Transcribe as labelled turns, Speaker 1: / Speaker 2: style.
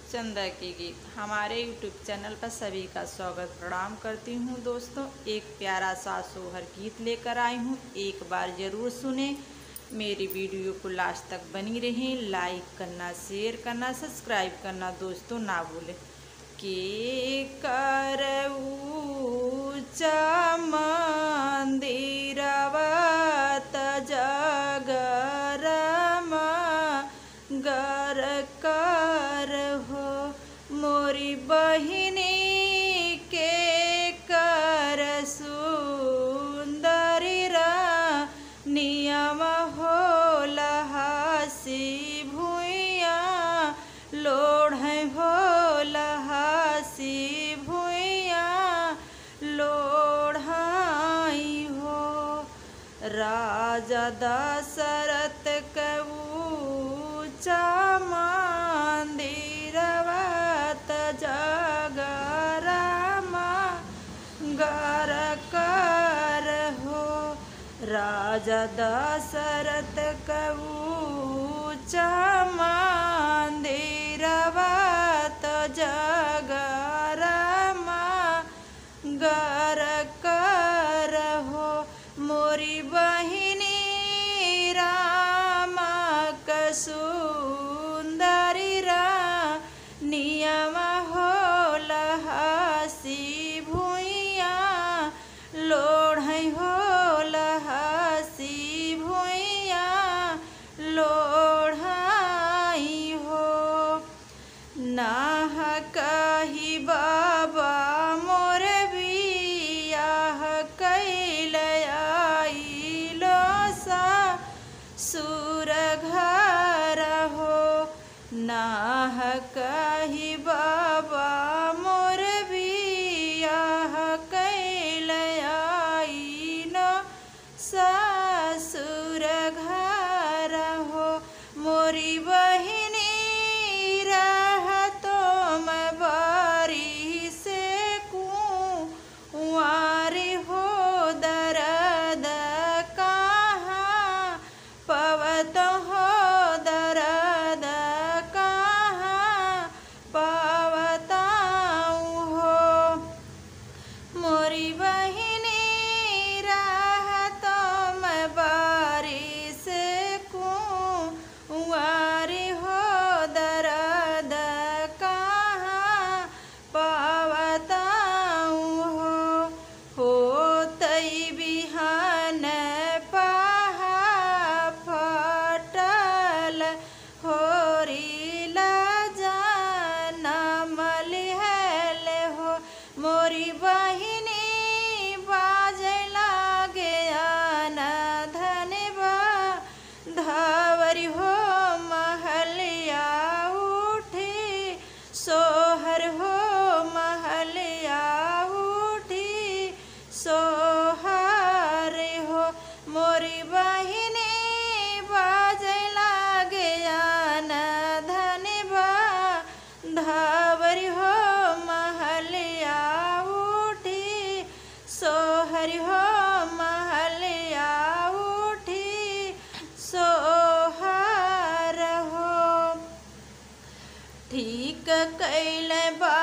Speaker 1: चंदा के गीत हमारे यूट्यूब चैनल पर सभी का स्वागत प्रणाम करती हूँ दोस्तों एक प्यारा सा सोहर गीत लेकर आई हूँ एक बार ज़रूर सुने मेरी वीडियो को लास्ट तक बनी रहें लाइक करना शेयर करना सब्सक्राइब करना दोस्तों ना भूलें के कर मंदिरवत जगरम गर कर हो मोरी बहिनी के कर सुंदरी रा नियम हो लहासी भूया लोढ़ हो लहासी भूया लोढ़ाई हो राजा दशरथ कऊचा मंदिरवत जगरामा गर कर हो राजा दशरथ कऊचा मंदिरवत जगरामा गर कर हो मोरी बहिनी राम कसुंदरी रा नियम हो लहासी भूइया लोढ़ हो लहासी भूइया लोढ़ाई हो नाह कही बाबा मोर बियाह कैल आइलो सा सुर घर हो नाह कही बाबा मोर बियाह कैल आइलो ससुर घर हो मोरी बहिनी रहतो मैं बारी से कुंवारी हो दर्द कहाँ पवत हो दर्द कहाँ पवताऊँ हो मोरी बहिनी राहत मैं बारी से कुंवारी हो दर्द कहाँ पावताऊँ हो हो तई बिहान पहा फटल होरीला जानम लिहल हो मोरी बहिनी बाजे लागे आना धनबा धावरी हो महलिया उठी सोहर हो महलिया उठी सोहर हो मोरी बहिनी बाजे लागे आना धनबा धावरी हो महलिया उठी सोहर हो महलिया उठी सोहर हो ठीक कैल बा